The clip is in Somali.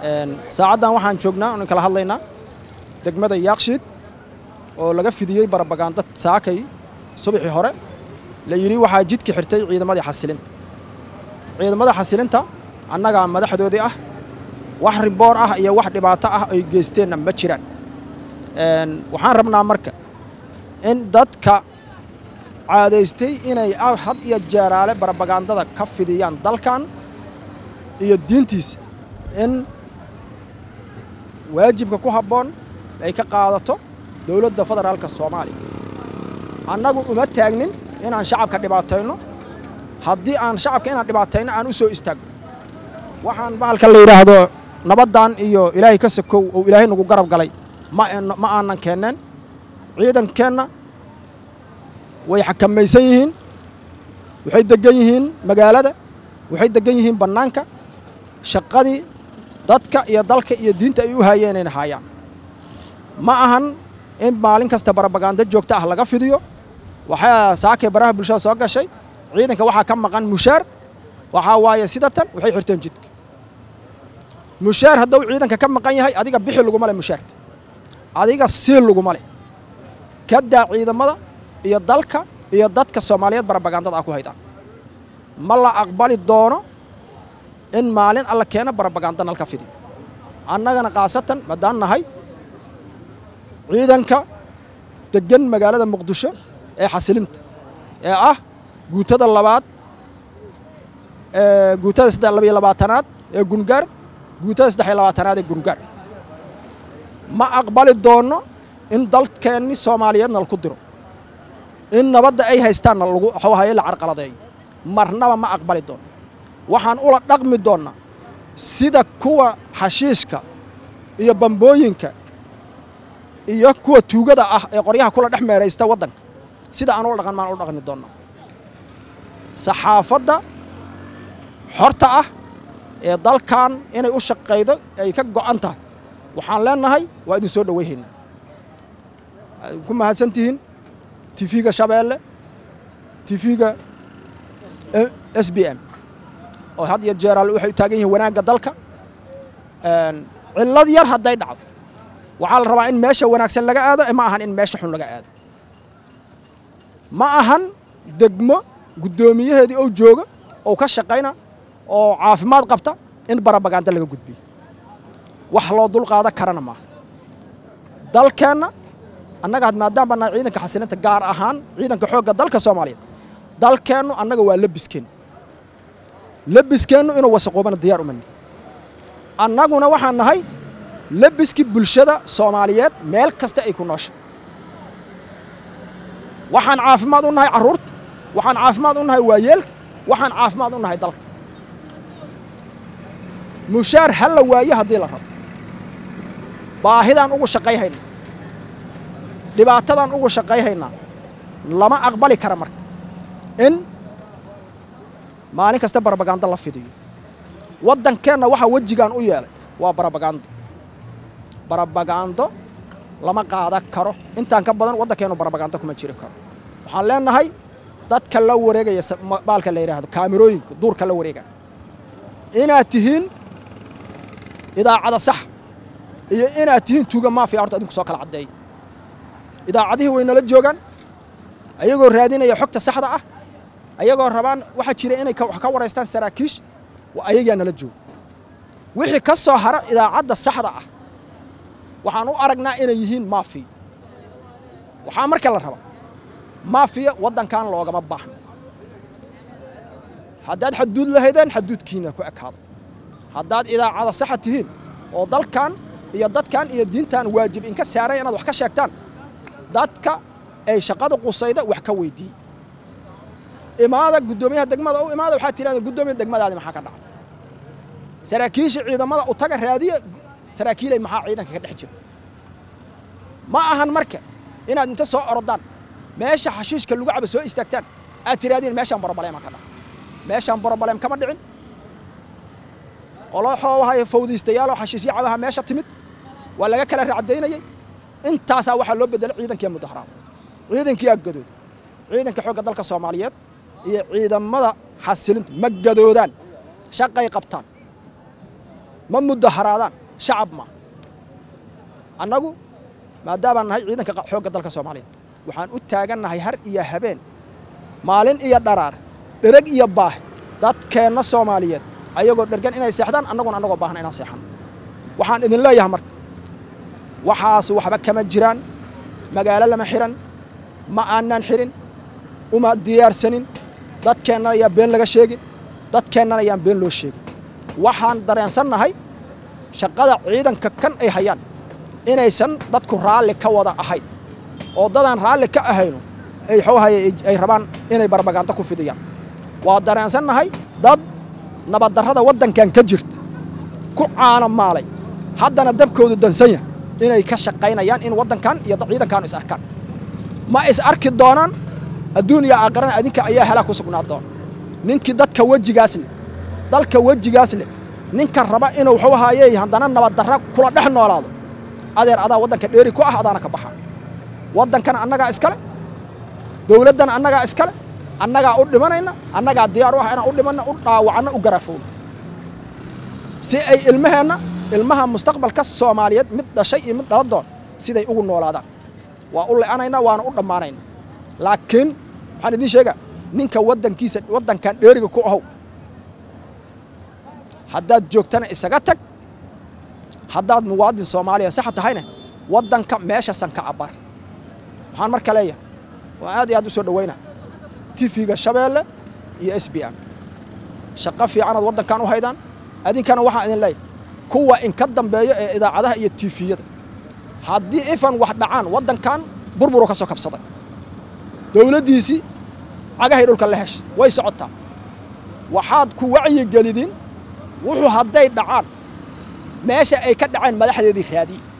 saacaddan waxaan joognaa oon kala hadlaynaa degmada yaakshiid oo laga fidiyey barabagaando saakay subaxii hore la yidhi waxaa jidka xirtay ciidamadii xasilinta ciidamada xasilinta annagaa madaxdoodii ah wax riboor ah iyo wax dhibaato ah ay geysteenna ma jiraan waxaan rabnaa marka in dadka caadaystay inay had iyo jeeraale barabagaandada ka fidiyaan dalkan iyo diintiisa in waajibka ku habboon ay ka qaadato dowladda federaalka soomaaliya annagu uma taagnin inaan shacabka dhibaatayno haddii aan shacabka inaan dhibaatayno aan u soo istaagno waxaan bahalka la yidhaahdo nabaddan iyo ilaahay ka sakow oo ilaahay nagu garab galay ma ma aanan keenneen ciidankeenna way xakamaysan yihiin waxay deggan yihiin magaalada waxay deggan yihiin bannaanka shaqadii dadka iyo dalka iyo diinta ay u haayeen inay haayaan ma ahan in maalin kasta barabagaando joogto ah laga fidiyo waxaa saakay baraha bulshada soo gashay ciidanka waxaa ka maqan mushaar waxaa waaye sidatan waxay xirteen jidka mushaar hadduu ciidanka ka maqan yahay adiga bixi laguma leh mushaarka adiga siil laguma leh kadaa ciidamada iyo dalka iyo dadka soomaaliyeed barabagaandada ah ku haydaan ma la aqbali doono in maalin alla keena barabagaando nalka fidiyo annagana khaasatan maddaan nahay ciidanka deggan magaalada muqdisho ee xasilinta ee ah guutada labaad guutada saddex labayo labaatanaad ee gungaar guutada saddex iyo labaatanaad ee gungaar ma aqbali doono in dalkeenni soomaaliyeedna laku diro in nabadda ay haystaanna lagu waxawahaye la carqaladeeyo marnaba ma aqbali doono waxaan ula dhaqmi doonnaa sida kuwa xashiishka iyo bambooyinka iyo kuwa tuugada ah ee qoryaha kula dhex meeraysta waddanka sida aan ula dhaqan maan ula dhaqmi doonnaa saxaafadda xorta ah ee dalkan inay u shaqaydo ay ka go'an tahay waxaan leenahay waa idin soo dhowayhaynaa ku mahadsan tihiin tifiga shabeelle tifiga s b m oo had iyo jeeraal waxay u taagan yihiin wanaagga dalka cillad yar hadday dhacdo waxaa la rabaa in meesha wanaagsan laga aado ma ahan in meesha xun laga aado ma ahan degmo guddoomiyaheedii oo jooga oo ka shaqayna oo caafimaad qabta in barabagaando laga gudbiyo wax loo dulqaada karana maaha dalkeenna annaga maadaam baa nahay ciidanka xasilinta gaar ahaan ciidanka xoogga dalka soomaaliyeed dalkeennu annaga waa labiskeennu labiskeennu inuu wasaqoobana diyaar umani annaguna waxaan nahay labiskii bulshada soomaaliyeed meel kasta ay ku nooshay waxaan caafimaad u nahay carruurta waxaan caafimaad u nahay waayeelka waxaan caafimaad u nahay dalka mushaar ha la waayo haddii la rabo baahidaan ugu shaqayhaynaa dhibaatadaan ugu shaqayhaynaa lama aqbali kara marka in maalin kasta barabagaando la fidiyo waddankeenna waxaa wejigaan u yeelay waa barabagaando barabagaando lama qaadan karo intaan ka badan waddankeennu barabagaando kuma jiri karo waxaan leenahay dadka la wareegaya baalka la yidhaahdo kaamirooyinka duurka la wareegaya inaad tihiin idaacada sax iyo inaad tihiin tuuga maafiya horta adinku soo kala caddeey idaacadihii way nala joogaan ayagoo raadinaya xogta saxda ah ayagoo rabaan waxaa jira inay wax ka waraystaan saraakiish ayagaa nala jooga wixii ka soo hara idaacadda saxda ah waxaan u aragnaa inay yihiin maafiya waxaa marka la rabaa maafiya waddankan loogama baahno haddaad xaduud lahaydeen xaduudkiina ku ekaado haddaad idaacada saxa tihiin oo dalkan iyo dadkan iyo diintan waajib inka saaray inaad wax ka sheegtaan dadka ay shaqada qusayda wax ka weyddiiye imaada guddoomiyaha degmada u imaada waxaad tidhahda guddoomiya degmadaadi maxaa ka dhacay saraakiisha ciidamada u taga raadiya saraakiilay maxaa ciidanka ka dhex jira ma ahan marka inaad inta soo orodaan meesha xashiishka lagu caba soo istaagtaan aad tiraadiin meeshaan borobalema ka dhaca meeshaan borobalem kama dhicin qoloxoo wahay fawdiistayaaloo xashiishyo cabaha meesha timid waa laga kala racdaynayey intaasaa waxaa loo bedelay ciidankii mudaharaada ciidankii aggadooda ciidanka xoogga dalka soomaaliyeed iyo ciidamada xasilintu ma gadoodaan shaqay qabtaan ma mudaharaadaan shacab ma annagu maadaabaan nahay ciidanka xoogga dalka soomaaliyeed waxaan u taagannahay har iyo habeen maalin iyo dharaar dhereg iyo baah dadkeenna soomaaliyeed ayagoo dhergan inay seexdaan annaguna annagoo baahan inaan seexano waxaan idin leeyahay marka waxaas waxba kama jiraan magaalo lama xihan ma aanaan xihin uma diyaarsanin dadkeennan ayaan been laga sheegin dadkeennan ayaan been loo sheegin waxaan dareensannahay shaqada ciidanka kan ay hayaan inaysan dadku raalli ka wada ahayn oo dadaan raalli ka ahayno ay xoohay ay rabaan inay barbagaanto ku fidiyaan waa dareensannahay dad nabaddarrada waddankan ka jirta ku caana maalay haddana dabkoodu dansan yahay inay ka shaqaynayaan in waddankan iyo ciidankaanu is arkaan ma is arki doonaan adduun iyo aakhirana adinka ayaa helaa ku sugnaa doona ninkii dadka wejigaas leh dalka wejigaas leh ninka raba inuu wuxuu ahaayey haddana nabaddarra kula dhex noolaado adeer adaa waddanka dheeri ku ah adaana ka baxa waddankana annagaa iskale dowladdana annagaa iskale annagaa u dhimanayna annagaa diyaar u ah inaan u dhimanna u dhaawacanna u garaafowno si ay ilmaheenna ilmaha mustaqbalka soomaaliyeed mid dhashay iyo mid dhala doon siday ugu noolaadaan waa u le'anaynaa waana u dhammaanaynaa laakiin waxaan idiin sheegaa ninka waddankiisa waddankan dheeriga ku ahow haddaad joogtana isaga tag haddaad muwaadin soomaaliya saxa tahayna waddanka meeshasan ka abar waxaan marka leeyahay waa aad iyo aad u soo dhaweynaa tifiga shabeelle iyo s b m shaqo fiicanaad waddankan u haydaan adinkana waxaan idin leeyahay kuwa inka dambeeya ee idaacadaha iyo tifiyada haddii ifan wax dhacaan waddankan burburu ka soo kabsaday dowladdiisii cagahay dhulka la heshay way socotaa waxaad ku wacyigelidin wuxuu hadday dhacaan meesha ay ka dhaceen madaxdeedii raadiye